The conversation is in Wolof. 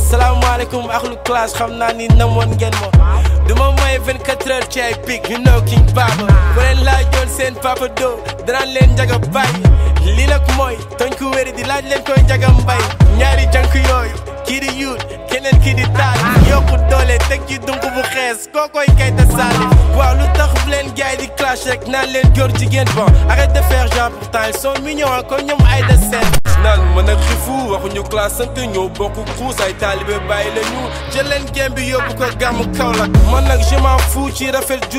salaamaaleykum axlu classe xam naa ni namoon ngeen ma duma may 24 heures ci ay pic you know king baba bu leen laajoon seen papa do danaan leen njaga bàyyi lii nag mooy toñ ku wéri di laaj leen koy njaga mbay ñaari jank yooyu kii di yuut keneen kii di taal yokku doole teg ci dunk bu xees kookoy kayta saali waaw lu tax bu leen gaay di clash rek naan leen góor jigéen bon arrête de faire genre pourtant ils sont mignons comme ñoom ay de seen naan mën a xifu waxuñu classe sant ñoo bokk xuus ay taalibe bàyyi la ñu jël leen gém bi yóbbu ko gàmm Kaolack man nag je m'en fous ci rafet